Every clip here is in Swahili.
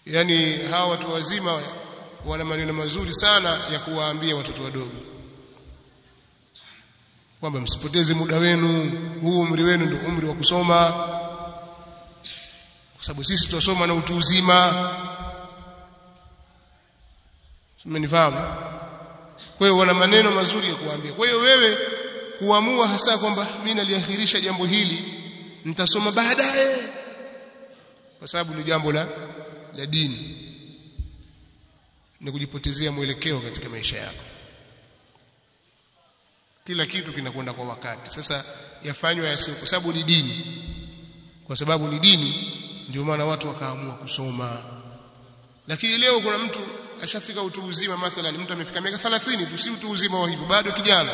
yani hawa watu wazima wana maneno mazuri sana ya kuwaambia watoto wadogo kwamba msipoteze muda wenu huu umri wenu ndio umri wa kusoma kwa sababu sisi tutasoma na utu uzima umenifahamu kwa hiyo wana maneno mazuri ya kuambia kwa hiyo wewe kuamua hasa kwamba mimi naliahirisha jambo hili nitasoma baadaye kwa sababu ni jambo la la dini ni kujipotezea mwelekeo katika maisha yako kila kitu kinakwenda kwa wakati sasa yafanywa yasio kwa sababu ni dini kwa sababu ni dini ndio maana watu wakaamua kusoma lakini leo kuna mtu ashafika utu uzima mathalan mtu amefika miaka 30 tu si utu uzima wa hivyo bado kijana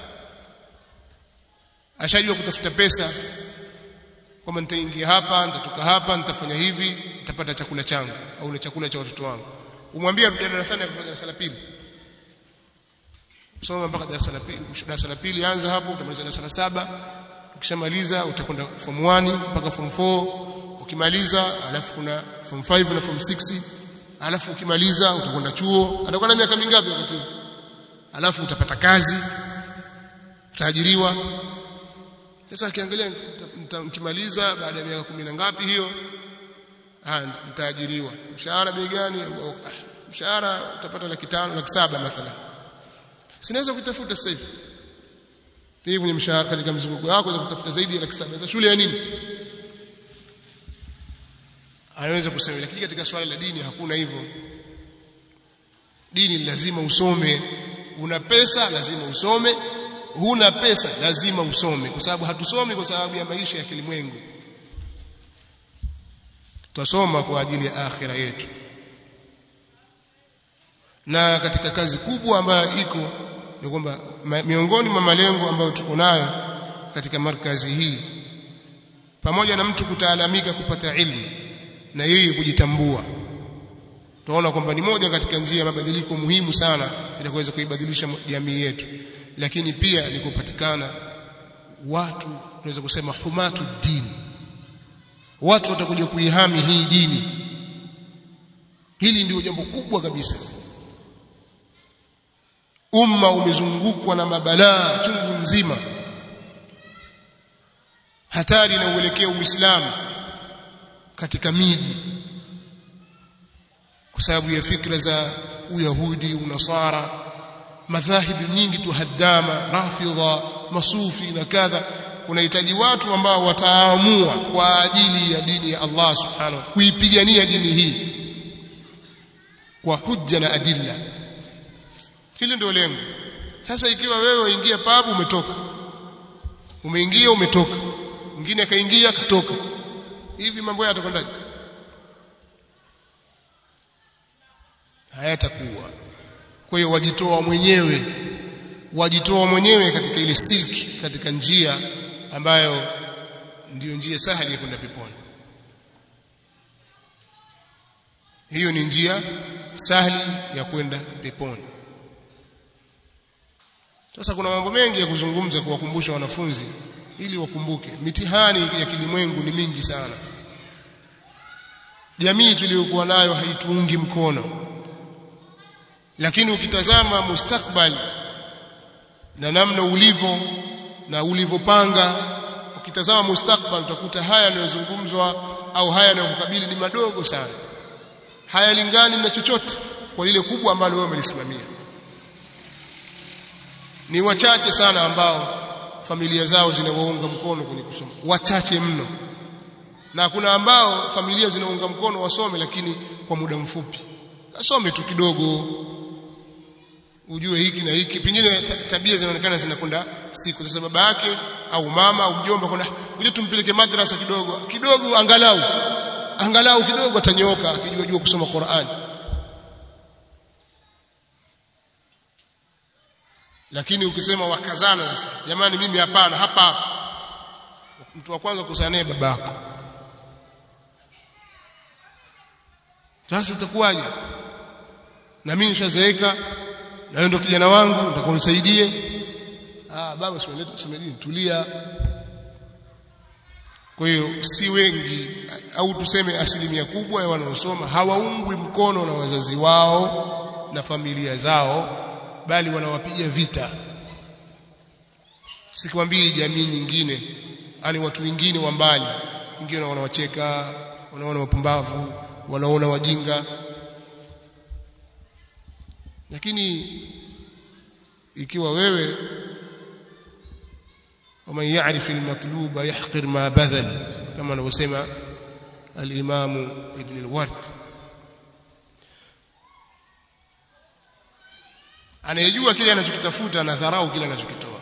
ashajua kutafuta pesa kwamba nitaingia hapa nitatoka hapa nitafanya hivi nitapata chakula changu au ni chakula cha watoto wangu umwambie arudi darasani kwa darasa la pili soma mpaka darasa la pili darasa la pili anza hapo utamaliza darasa la saba ukishamaliza utakwenda form 1 mpaka form 4 ukimaliza alafu kuna form 5 na form 6 alafu ukimaliza utakwenda chuo atakuwa na miaka mingapi wakati huo alafu utapata kazi utaajiriwa sasa akiangalia nikimaliza baada ya miaka kumi na ngapi hiyo ah nitaajiriwa mshahara bei gani ah, mshahara utapata laki tano laki saba mathalan sinaweza kutafuta sasa hivi hivi kwenye mshahara katika mzunguko wako za kutafuta zaidi ya laki saba sasa shule ya nini anaweza kusema lakini katika swala la dini hakuna hivyo dini lazima usome una pesa lazima usome huna pesa lazima usome kwa sababu hatusomi kwa sababu ya maisha ya kilimwengu tutasoma kwa ajili ya akhira yetu na katika kazi kubwa ambayo iko ni kwamba miongoni mwa malengo ambayo tuko nayo katika markazi hii pamoja na mtu kutaalamika kupata ilmu na yeye kujitambua tunaona kwamba ni moja katika njia ya mabadiliko muhimu sana ili kuweza kuibadilisha jamii yetu lakini pia ni kupatikana watu tunaweza kusema humatu dini watu watakuja kuihami hii dini hili ndio jambo kubwa kabisa umma umezungukwa na mabalaa chungu nzima hatari na uelekeo uislamu katika miji kwa sababu ya fikra za uyahudi unasara madhahibi nyingi tu haddama rafidha masufi na kadha kunahitaji watu ambao wataamua kwa ajili ya dini ya Allah subhanahu kuipigania dini hii kwa hujja na adilla hili ndio lengo sasa ikiwa wewe waingia pabu umetoka umeingia umetoka mwingine akaingia katoka hivi mambo yatakwendaje hayatakuwa kwa hiyo wajitoa mwenyewe wajitoa mwenyewe katika ile silki katika njia ambayo ndiyo njia sahali ya kwenda peponi hiyo ni njia sahali ya kwenda peponi sasa kuna mambo mengi ya kuzungumza kuwakumbusha wanafunzi ili wakumbuke mitihani ya kilimwengu ni mingi sana jamii tuliyokuwa nayo haituungi mkono lakini ukitazama mustakbali na namna ulivyo na ulivyopanga ukitazama mustakbal utakuta haya yanayozungumzwa au haya yanayokukabili ni madogo sana hayalingani na chochote kwa lile kubwa ambalo wewe umelisimamia ni wachache sana ambao familia zao zinawaunga mkono kwenye kusoma wachache mno na kuna ambao familia zinaunga mkono wasome lakini kwa muda mfupi asome tu kidogo ujue hiki na hiki pengine tabia zinaonekana zinakwenda siku sasa baba yake au mama au mjomba kuna uje tumpeleke madrasa kidogo kidogo angalau angalau kidogo atanyooka akijua jua kusoma Qur'an lakini ukisema wakazana sasa jamani mimi hapana hapa hapa mtu wa kwanza kuzaa naye babako sasa itakuwaje na mimi nishazeeka na wewe ndo kijana wangu utakunisaidia ah baba simeleta semedini tulia kwa hiyo si wengi au tuseme asilimia kubwa ya wanaosoma hawaungwi mkono na wazazi wao na familia zao bali wanawapiga vita sikwambii jamii nyingine ani watu wengine wa mbali wengine wanawacheka wanaona wapumbavu wanaona wajinga lakini ikiwa wewe ومن يعرف المطلوب يحقر ما بذل كما anavyosema al-Imam Ibn al-Ward anayejua kile anachokitafuta na dharau kile anachokitoa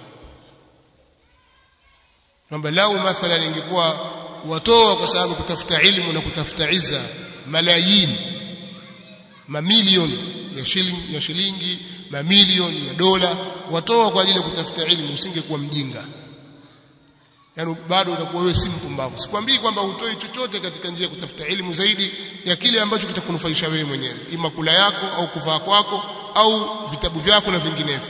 kwamba lau mathalan ingekuwa watoa kwa sababu kutafuta ilmu na kutafuta izza malayini mamilioni ya shilingi ya shilingi mamilioni ya dola watoa kwa ajili ya kutafuta ilmu usingekuwa mjinga yani bado utakuwa wewe si mpumbavu sikwambii kwamba utoi chochote katika njia ya kutafuta elimu zaidi ya kile ambacho kitakunufaisha wewe mwenyewe ima kula yako au kuvaa kwako au vitabu vyako na vinginevyo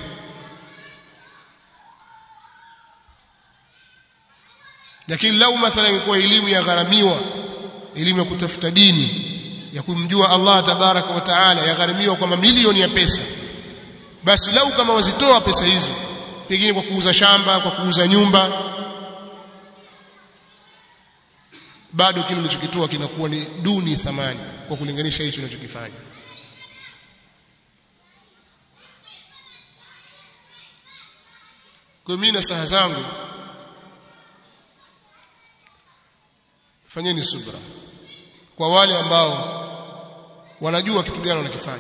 lakini lau mathalan ingekuwa elimu ya gharamiwa elimu ya kutafuta dini ya kumjua Allah tabaraka wa taala yagharimiwa kwa mamilioni ya pesa basi lau kama wazitoa pesa hizo pengine kwa kuuza shamba kwa kuuza nyumba bado kile ulichokitoa kinakuwa ni duni thamani kwa kulinganisha hicho unachokifanya kwa mimi na saha zangu fanyeni subra kwa wale ambao wanajua kitu gani wanakifanya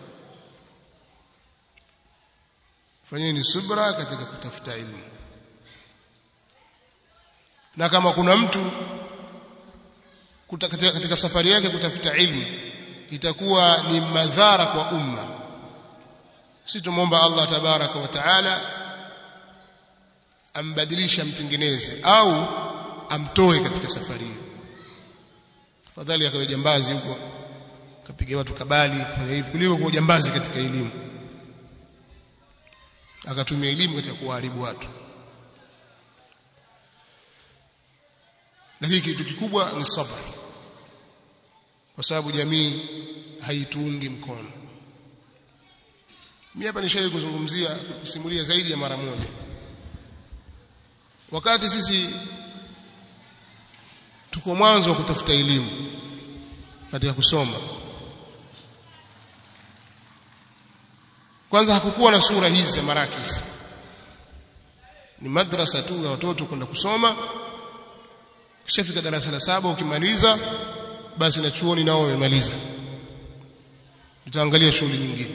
fanyeni subra katika kutafuta elimu na kama kuna mtu katika, katika safari yake kutafuta ilmu itakuwa ni madhara kwa umma sisi tumomba Allah tabaraka wa taala ambadilishe amtengeneze au amtoe katika safari hiyo afadhali akawe jambazi huko kapiga watu kabali kufanya hivi kuliko kuwa jambazi katika elimu akatumia elimu katika kuharibu watu lakini kitu kikubwa ni sabr kwa sababu jamii haituungi mkono mimi hapa nishawahi kuzungumzia kusimulia zaidi ya mara moja wakati sisi tuko mwanzo wa kutafuta elimu katika kusoma kwanza hakukuwa na sura hizi za marakis ni madrasa tu ya watoto kwenda kusoma kishafika darasa la saba ukimaliza basi na chuoni nao wamemaliza tutaangalia shughuli nyingine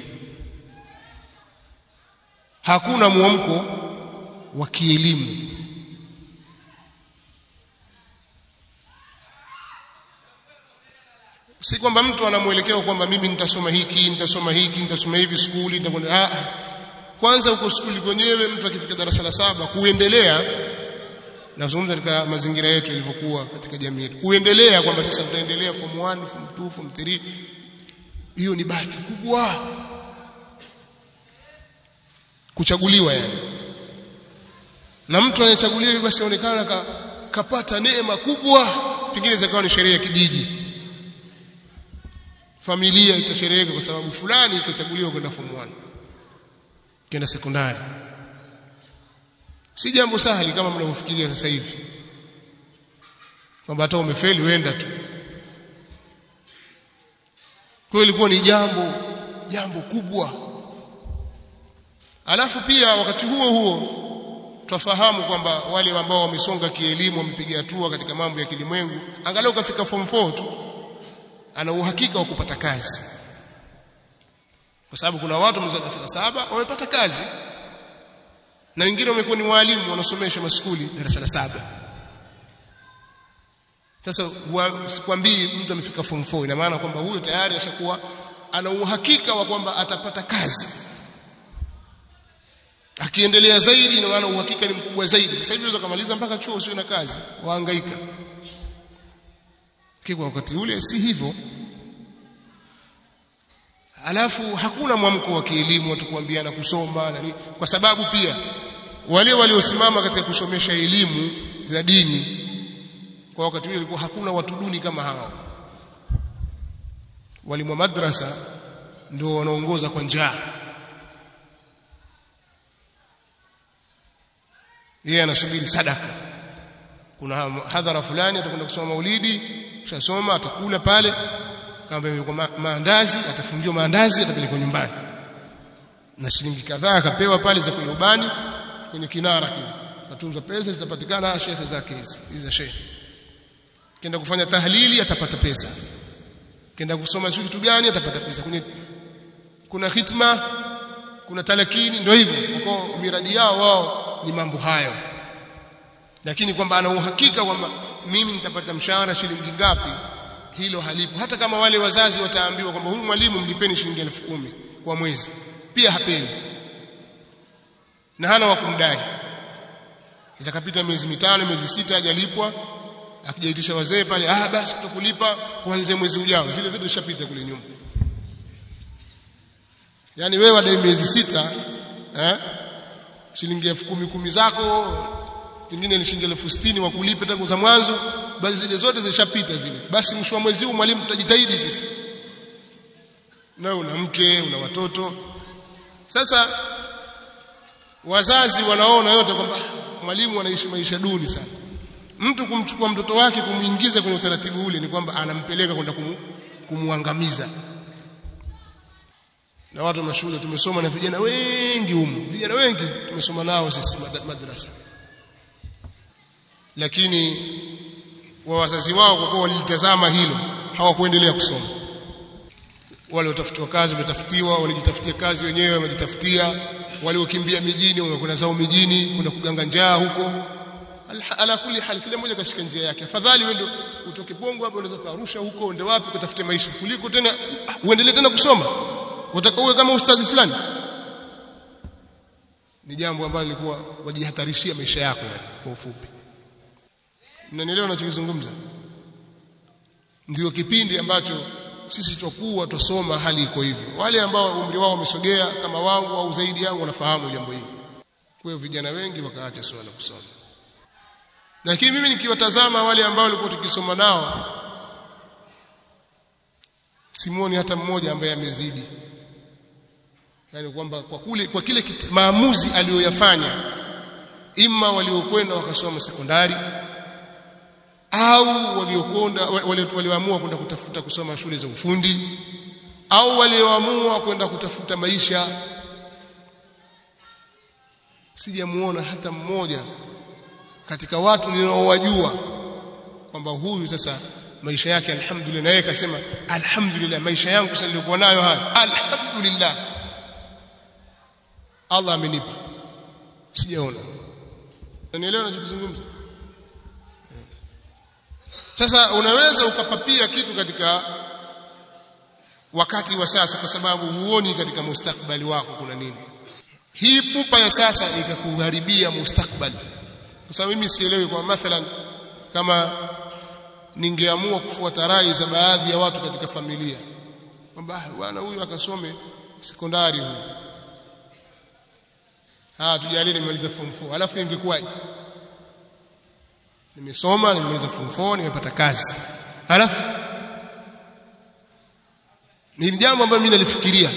hakuna mwamko wa kielimu si kwamba mtu anamwelekea kwamba mimi nitasoma hiki nitasoma hiki nitasoma hivi skuli nitakwenda ah kwanza huko skuli kwenyewe mtu akifika darasa la saba kuendelea nazungumza katika mazingira yetu ilivyokuwa katika jamii yetu kuendelea kwamba sasa tutaendelea form 1 form 2 form 3 hiyo ni bahati kubwa kuchaguliwa yani na mtu anayechaguliwa basi aonekana ka, kapata neema kubwa pengine zikawa ni sherehe ya kijiji familia itashereheka kwa sababu fulani ikachaguliwa kwenda form 1 kwenda sekondari si jambo sahali kama mnavyofikiria sasa hivi kwamba hata umefeli wenda tu kwa ilikuwa ni jambo jambo kubwa alafu pia wakati huo huo twafahamu kwamba wale ambao wamesonga kielimu wamepiga hatua katika mambo ya kilimwengu angalau kafika form 4 tu ana uhakika wa kupata kazi kwa sababu kuna watu wameza darasa la saba wamepata kazi na wengine wamekuwa ni walimu wanasomesha maskuli darasa la saba sasa sikwambii mtu amefika form 4 ina maana kwamba huyo tayari ashakuwa ana uhakika wa kwamba atapata kazi akiendelea zaidi ina maana uhakika ni mkubwa zaidi sasa hivi unaweza kumaliza mpaka chuo usio na kazi wahangaika kwa wakati ule si hivyo alafu hakuna mwamko wa kielimu watu kuambiana kusoma na nini kwa sababu pia wale waliosimama katika kusomesha elimu za dini kwa wakati ule ilikuwa hakuna watu duni kama hao walimu wa madrasa ndio wanaongoza kwa njaa yeye anasubiri sadaka kuna hadhara fulani atakwenda kusoma maulidi ushasoma atakula pale kama yuko ma maandazi atafungiwa maandazi atapelekwa nyumbani na shilingi kadhaa akapewa pale za kwenye ubani kwenye kinara kile atunzwa pesa zitapatikana shekhe zake hizi hizi za shekhe kenda kufanya tahlili atapata pesa kenda kusoma sio kitu gani atapata pesa kwenye kuna hitma kuna talakini ndio hivyo kwa miradi yao wao ni mambo hayo lakini kwamba ana uhakika kwamba mimi nitapata mshahara shilingi ngapi hilo halipo hata kama wale wazazi wataambiwa kwamba huyu mwalimu mlipeni shilingi elfu kumi kwa mwezi pia hapewi na hana wa kumdai ikapita miezi mitano miezi sita hajalipwa akijaitisha wazee pale ah basi tutakulipa kuanzia mwezi ujao zile vitu zishapita kule nyuma yani wewe wadai miezi sita eh shilingi elfu kumi kumi zako pengine ni shilingi elfu sitini wakulipe tangu za mwanzo basi zile zote zilishapita zile basi mwisho wa mwezi huu mwalimu tutajitahidi sisi na una mke una watoto sasa wazazi wanaona yote kwamba mwalimu anaishi maisha duni sana mtu kumchukua mtoto wake kumuingiza kwenye utaratibu ule ni kwamba anampeleka kwenda kumu, kumuangamiza na watu wa mashule tumesoma na vijana wengi humu vijana wengi tumesoma nao sisi madrasa lakini wa wazazi wao kwa kuwa walilitazama hilo hawakuendelea kusoma wale watafutiwa kazi wametafutiwa walijitafutia kazi wenyewe wamejitafutia waliokimbia mijini wamekwenda zao mijini kwenda kuganga njaa huko ala kulli hal kila mmoja kashika njia yake afadhali wewe ndio utoke Bongo hapo unaweza kuarusha huko uende wapi ukatafute maisha kuliko tena uendelee tena kusoma utaka uwe kama ustadhi fulani ni jambo ambalo lilikuwa wajihatarishia maisha yako yani kwa ufupi mnanielewa ninachozungumza ndio kipindi ambacho sisi tutakuwa tusoma hali iko hivyo wale ambao umri wao umesogea kama wangu au zaidi yangu wanafahamu jambo hili kwa hiyo vijana wengi wakaacha swala kusoma lakini mimi nikiwatazama wale ambao walikuwa tukisoma nao simuoni hata mmoja ambaye amezidi yani kwamba kwa kule kwa kile kit, maamuzi aliyoyafanya imma waliokwenda wakasoma sekondari au waliokwenda walioamua kwenda kutafuta kusoma shule za ufundi au walioamua kwenda kutafuta maisha sijamuona hata mmoja katika watu ninaowajua kwamba huyu sasa maisha yake alhamdulillah na yeye akasema alhamdulillah maisha yangu sasa nilikuwa nayo haya alhamdulillah Allah amenipa sijaona unanielewa ninachozungumza sasa unaweza ukapapia kitu katika wakati wa sasa kwa sababu huoni katika mustakbali wako kuna nini hii pupa ya sasa ikakuharibia mustakbali kwa sababu mimi sielewi kwa mathalan kama ningeamua kufuata rai za baadhi ya watu katika familia kwamba bwana huyu akasome sekondari huyu ah tujalie nimemaliza form 4 alafu ingekuwaje nimesoma nimemaliza form 4 nimepata kazi alafu ni jambo ambalo mimi nalifikiria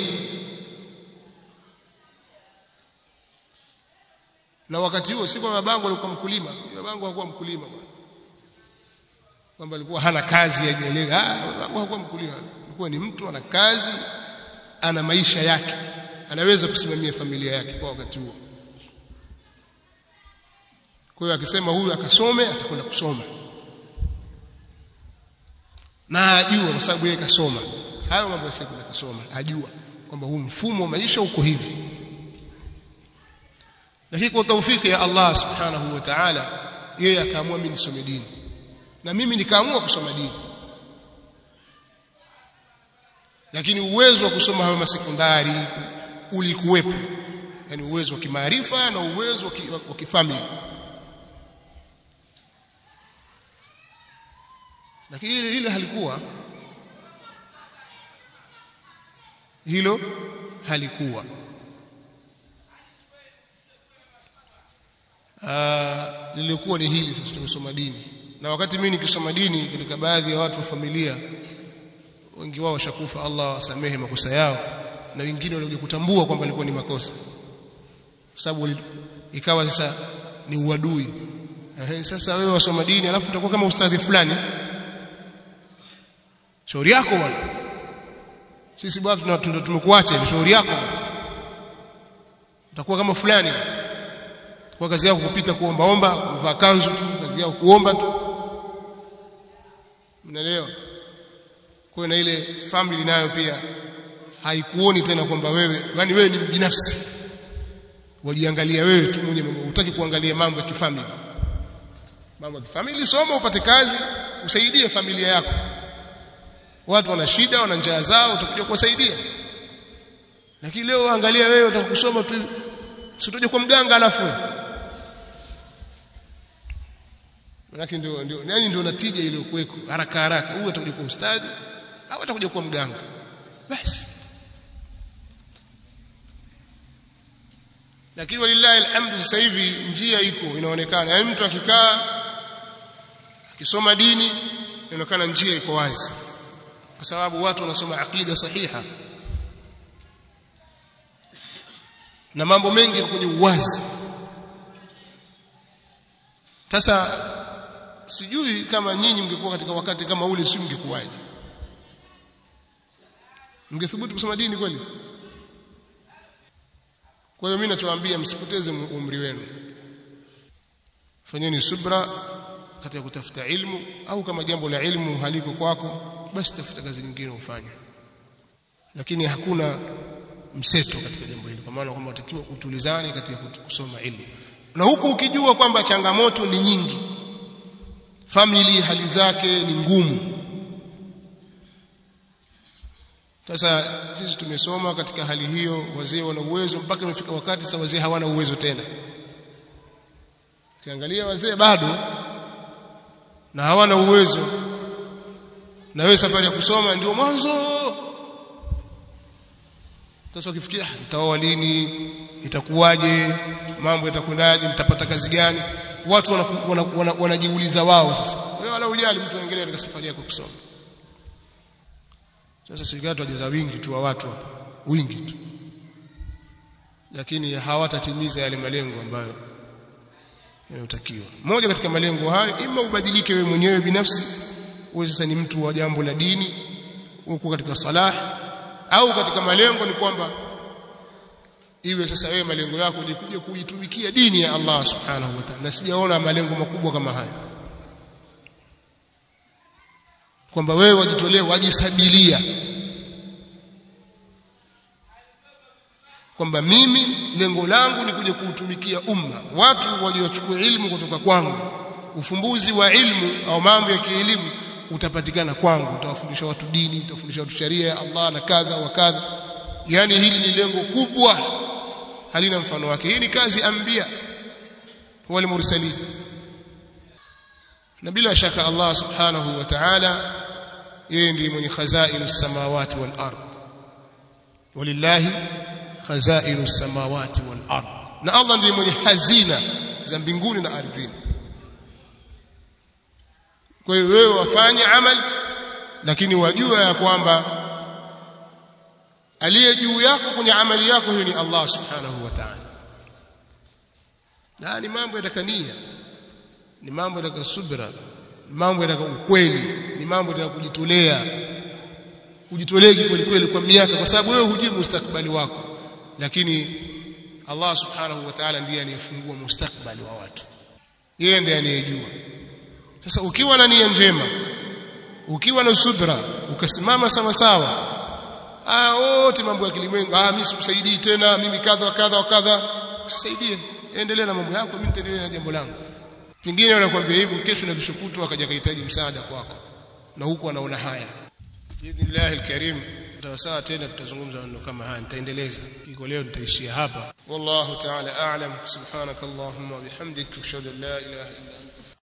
na wakati huo si kwa babangu alikuwa mkulima babangu hakuwa mkulima kwamba alikuwa hana kazi hajaelewa ah babangu hakuwa mkulima alikuwa ni mtu ana kazi ana maisha yake anaweza kusimamia familia yake kwa wakati huo kwa hiyo akisema huyu akasome atakwenda kusoma na ajua kwa sababu yeye kasoma hayo mambo ya sekula kasoma ajua kwamba huu mfumo wa maisha uko hivi lakini kwa taufiki ya Allah subhanahu wa ta'ala yeye akaamua mimi nisome dini na mimi nikaamua kusoma dini lakini uwezo wa kusoma hayo masekondari ulikuwepo yani uwezo wa kimaarifa na uwezo wa kifamili lakini hilo hilo halikuwa hilo halikuwa lilikuwa ni hili sasa tumesoma dini na wakati mimi nikisoma dini katika baadhi ya watu wa familia wengi wao washakufa Allah wasamehe makosa yao na wengine walikuja kutambua kwamba ilikuwa ni makosa kwa sababu ikawa sasa ni uadui Ehe, sasa wewe wasoma dini alafu utakuwa kama ustadhi fulani shauri yako bwana sisi bwana tumekuacha hivi shauri yako utakuwa kama fulani kwa kazi yako kupita kuombaomba kuvaa kanzu tu kazi yako kuomba tu mnaelewa kwa na ile family nayo pia haikuoni tena kwamba wewe yani wewe ni binafsi wajiangalia wewe tu mwenye mambo utaki kuangalia mambo ya kifamili mambo ya kifamili soma upate kazi usaidie familia yako watu wana shida wana njaa zao utakuja kuwasaidia lakini leo angalia wewe utakusoma tu sitoje kwa mganga alafu Manake ndio ndio yani ndio natija ile kuweko haraka haraka huyu atakuja kwa ustadhi au atakuja kwa mganga basi lakini walillahi alhamdu sasa hivi njia iko inaonekana yani mtu akikaa akisoma dini inaonekana njia iko wazi kwa sababu watu wanasoma aqida sahiha na mambo mengi kwenye uwazi sasa sijui kama nyinyi mngekuwa katika wakati kama ule si mngekuwaje mngethubutu kusoma dini kweli kwa hiyo mimi nachowaambia msipoteze umri wenu fanyeni subra katika kutafuta ilmu au kama jambo la ilmu haliko kwako basi tafuta kazi nyingine ufanye lakini hakuna mseto katika jambo hili kwa maana kwamba utakiwa utulizane katika kusoma ilmu na huku ukijua kwamba changamoto ni nyingi family hali zake ni ngumu sasa sisi tumesoma katika hali hiyo wazee wana uwezo mpaka imefika wakati sasa wazee hawana uwezo tena kiangalia wazee bado na hawana uwezo na wewe safari ya kusoma ndio mwanzo sasa ukifikiria nitaoa lini itakuwaje mambo yatakwendaje nitapata kazi gani watu wanajiuliza wana, wana, wana wao sasa wewe wala ujali mtu aendelee katika safari yako kusoma sasa serikali tujaza wingi tu wa watu hapa wingi tu lakini hawatatimiza yale malengo ambayo yanayotakiwa moja katika malengo hayo ima ubadilike wewe mwenyewe binafsi uwe sasa ni mtu wa jambo la dini uko katika salah au katika malengo ni kwamba iwe sasa wewe malengo yako ni kuja kuitumikia dini ya Allah subhanahu wa ta'ala na sijaona malengo makubwa kama haya kwamba wewe wajitolee wajisabilia kwamba mimi lengo langu ni kuja kuutumikia umma watu waliochukua ilmu kutoka kwangu ufumbuzi wa ilmu au mambo ya kielimu utapatikana kwangu utawafundisha watu dini utawafundisha watu sharia ya Allah na kadha wa kadha yani hili ni lengo kubwa halina mfano wake hii ni kazi ambia wal mursalin na bila shaka Allah subhanahu wa ta'ala yeye ndiye mwenye khazainu samawati wal ard walillahi khazainu samawati wal ard na Allah ndiye mwenye hazina za mbinguni na ardhini kwa hiyo wewe wafanye amal lakini wajua ya kwamba aliye juu yako kwenye amali yako hiyo ni Allah subhanahu wa ta'ala na ni mambo yatakania ni mambo yataka subra ni mambo yataka ukweli ni mambo yataka kujitolea kujitolea kweli kweli kwa miaka kwa sababu wewe hujui mustakbali wako lakini Allah subhanahu wa ta'ala ndiye anayefungua mustakbali wa watu yeye ndiye anayejua sasa ukiwa na nia njema ukiwa na subra ukasimama sawa sawa ah wote mambo ya kilimwengu ah mimi sikusaidii tena mimi kadha kadha wa kadha usisaidie endelea na mambo yako mimi nitaendelea na jambo langu pengine wanakuambia hivyo kesho na kesho kutwa akaja kahitaji msaada kwako na huko anaona haya biidhnillah alkarim tutawasaa tena tutazungumza maneno kama haya nitaendeleza iko leo nitaishia hapa wallahu ta'ala a'lam subhanakallahumma wa bihamdika ashhadu an la ilaha illa